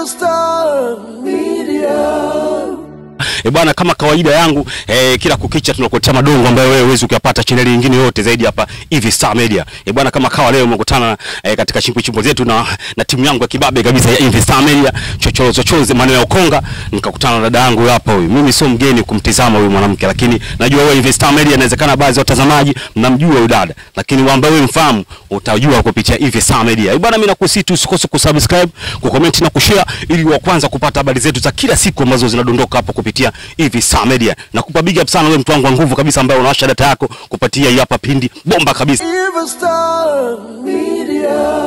Evil Star Media. E bwana, kama kawaida yangu e, kila kukicha tunakuletea madongo ambayo wewe huwezi kuyapata chaneli nyingine yote zaidi hapa hivi Star Media. E bwana, kama kawa leo umekutana e, katika chimbo chimbo zetu na, na timu yangu ya kibabe kabisa ya hivi Star Media, chochoro chochoze maneno ya ukonga, nikakutana na dada yangu hapa huyu. Mimi sio mgeni kumtizama huyu mwanamke, lakini najua wewe hivi Star Media, inawezekana baadhi ya watazamaji mnamjua huyu dada, lakini wale ambao wewe mfahamu utajua kupitia hivi Star Media. E bwana, mimi nakusihi tu usikose kusubscribe, kucomment na kushare ili wa kwanza kupata habari zetu za kila siku ambazo zinadondoka hapo kupitia hivi Star Media. Nakupa big up sana wewe mtu wangu wa nguvu kabisa ambaye unawasha data yako kupatia hii hapa pindi bomba kabisa. Evil Star Media.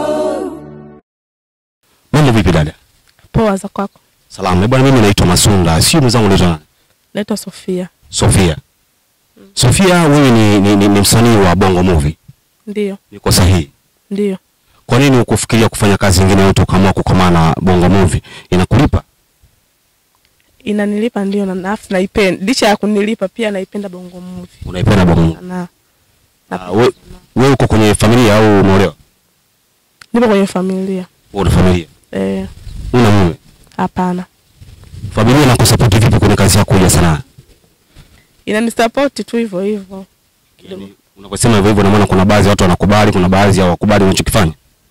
Mambo vipi dada? Poa za kwako. Salamu. Eh bwana, mimi naitwa Masunda. Sio mwenzangu unaitwa nani? Naitwa Sofia. Sofia. Sofia, wewe ni, ni, ni, ni msanii wa Bongo Movie. Ndio, Niko sahihi? ndio. Kwa nini ukufikiria kufanya kazi nyingine yote ukaamua kukomana na Bongo Movie? Inakulipa? Inanilipa ndio na nafu naipenda. Licha ya kunilipa pia naipenda Bongo Movie. Unaipenda Bongo Movie? Na Ah, we- Wewe uko kwenye familia au umeolewa? nipo kwenye familia. Wewe una familia? Eh, Una mume? hapana. Familia inakusupport vipi kwenye kazi yako ya sanaa? Inanisupport tu hivyo hivyo. Yaani, Unaposema hivyo hivyo, na maana kuna baadhi ya watu wanakubali, kuna baadhi hawakubali unachokifanya.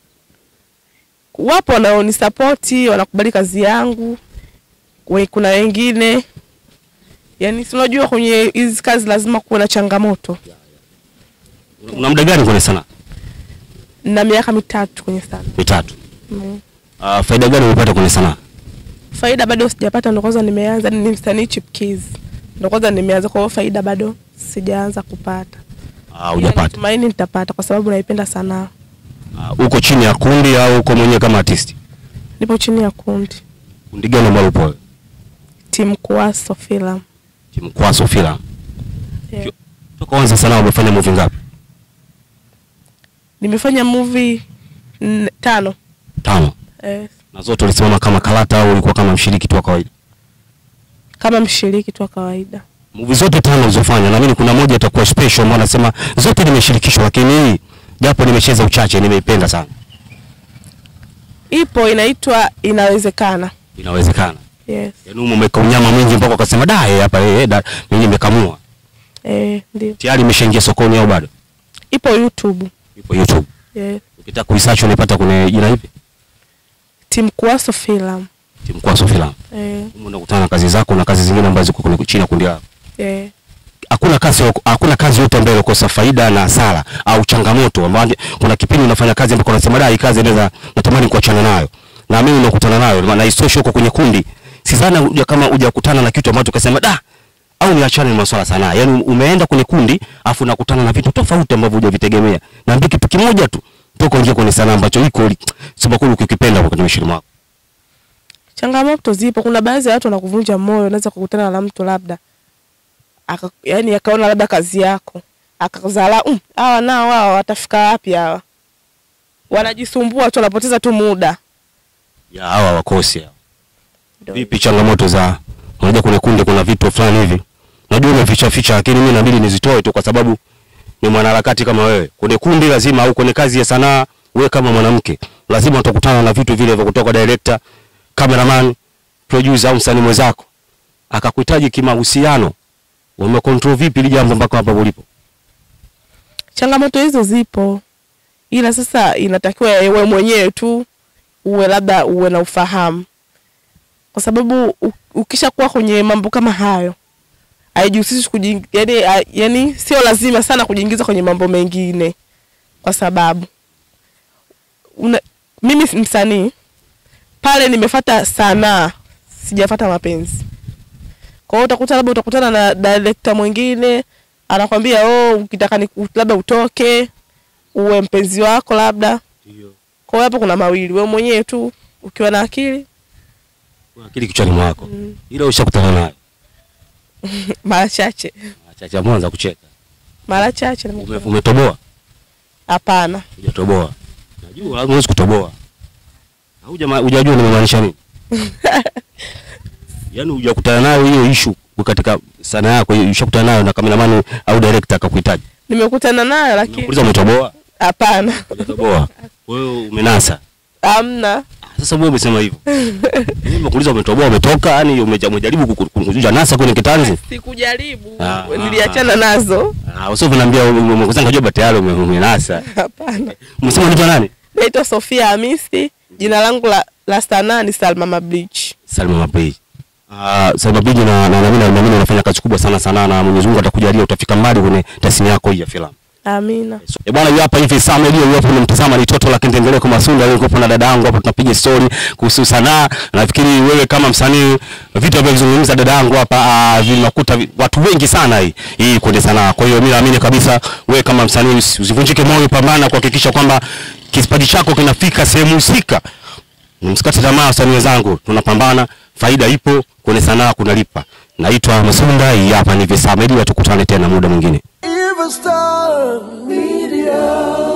Wapo wanaonisapoti, wanakubali kazi yangu. We, kuna wengine yaani, si unajua kwenye hizi kazi lazima kuwe na changamoto. Una muda gani kwenye sanaa? Na miaka mitatu kwenye sana. Mitatu. Mm. Uh, faida gani umepata kwenye sanaa? Faida bado sijapata, ndo kwanza nimeanza, ni msanii chipkiz, ndo kwanza nimeanza. Kwa hiyo faida bado sijaanza kupata. Ah, hujapata. Tumaini nitapata kwa sababu naipenda sanaa. Uh, uko chini ya kundi au uko mwenyewe kama artist? Nipo chini ya kundi Kundi gani ambalo upo? wewe? timu Kuwaso Film. Timu Kwaso Filamu. Yeah. Toka uanze sanaa umefanya movie ngapi? Nimefanya movie nne- tano Tano. eh, Na zote ulisimama kama karata au ulikuwa kama mshiriki tu wa kawaida? kama mshiriki tu wa kawaida. Movie zote tano ulizofanya, naamini kuna moja itakuwa special ambao nasema zote nimeshirikishwa, lakini hii japo nimecheza uchache nimeipenda sana. Ipo inaitwa Inawezekana. Inawezekana. Yes. Yaani umo umeka unyama mwingi mpaka ukasema da eh, hapa eh, da mimi nimekamua. Eh, ndio. Tayari imeshaingia sokoni au bado? Ipo YouTube. Ipo YouTube. Yes. Ukitaka kuisearch unaipata kwenye jina hivi? Timu Kuwaso Film. Timu Kwaso Filamu. Eh, Humo unakutana na kazi zako na kazi zingine ambazo ziko kwenye chini ya kundi lako. eh. Hakuna kazi hakuna kazi yote ambayo inakosa faida na hasara au changamoto ambayo kuna kipindi unafanya kazi ambapo unasema da hii kazi inaweza natamani kuachana nayo. Na mimi unakutana nayo maana isitoshe huko kwenye kundi. Sidhani uja kama hujakutana na kitu ambacho ukasema da au niachane na masuala sanaa. Yaani umeenda kwenye kundi afu unakutana na vitu tofauti ambavyo hujavitegemea. Na ndio kitu kimoja tu toka ingia kwenye sanaa ambacho iko sema kweli ukikipenda kwa kwenye mshirima wako. Changamoto zipo. Kuna baadhi ya watu wanakuvunja moyo, unaweza kukutana na mtu labda aka, yani akaona labda kazi yako akazala um, hawa nao wao watafika wapi hawa? Wanajisumbua tu, wanapoteza tu muda. Ya hawa wakosi hawa. Ndio. Vipi changamoto za unajua kwenye kundi kuna vitu fulani hivi. Najua umeficha ficha lakini mimi inabidi nizitoe tu kwa sababu ni mwanaharakati kama wewe. Kwenye kundi lazima au kwenye kazi ya sanaa wewe kama mwanamke lazima utakutana na vitu vile vya kutoka kwa director, cameraman, producer au msanii mwenzako. Akakuhitaji kimahusiano. Umecontrol vipi ili jambo mpaka hapa ulipo? Changamoto hizo zipo, ila sasa inatakiwa wewe mwenyewe tu uwe labda uwe na ufahamu, kwa sababu u- ukishakuwa kwenye mambo kama hayo haijihusishi kuji, yani, a- yani sio lazima sana kujiingiza kwenye mambo mengine, kwa sababu una, mimi si msanii pale, nimefata sanaa, sijafata mapenzi. Kwa hiyo utakuta labda utakutana na director mwingine anakwambia oh, ukitaka ni labda utoke uwe mpenzi wako labda. Kwa hiyo hapo kuna mawili, wewe mwenyewe tu ukiwa na akili Kuna akili kichwani mwako. mm, Ile ushakutana nayo. mara chache Acha mwanza kucheka. mara chache Ume, nimekutana. umetoboa? Hapana, Hujatoboa. Najua lazima huwezi kutoboa. Hauja hujajua nimemaanisha nini? Yaani hujakutana nayo hiyo issue katika sana yako hiyo ushakutana nayo na cameraman au director akakuhitaji. nimekutana nayo lakini Nakuuliza umetoboa? hapana, Hujatoboa. Wewe umenasa. hamna. Sasa wewe umesema hivyo. Mimi nimekuuliza umetoboa umetoka, yani umeja- umejaribu kuku- kukuja nasa kwenye kitanzi. Sikujaribu, Ah. niliachana nazo. Ah, usio unaniambia umekuza ngajua bati yale ume- umenasa. Hapana. Umesema unaitwa nani? Naitwa Sofia Hamisi, jina langu la, la sanaa ni Salma Mabrich. Salma Mapei. Ah, Salma Biji na na naamini naamini unafanya kazi kubwa sana sana na Mwenyezi Mungu atakujalia utafika mbali kwenye tasnia yako hii ya filamu. Amina. So, e bwana, yu hapa hivi Sam Edio, yu hapa unamtazama ni toto la Kindengele kwa Masunda, leo niko na dada yangu hapa tunapiga story kuhusu sanaa. Nafikiri wewe kama msanii vitu ambavyo vizungumza dada yangu hapa ah, vinakuta vi- watu wengi sana hii hii kwenye sanaa. Kwa hiyo mimi naamini kabisa wewe kama msanii usi- usivunjike moyo, pambana kuhakikisha kwamba kipaji chako kinafika sehemu husika. Msikate tamaa wasanii wenzangu, tunapambana, faida ipo kwenye sanaa, kunalipa. Naitwa Masunda, hii hapa ni Visa Media, tukutane tena muda mwingine. Evil Star Media.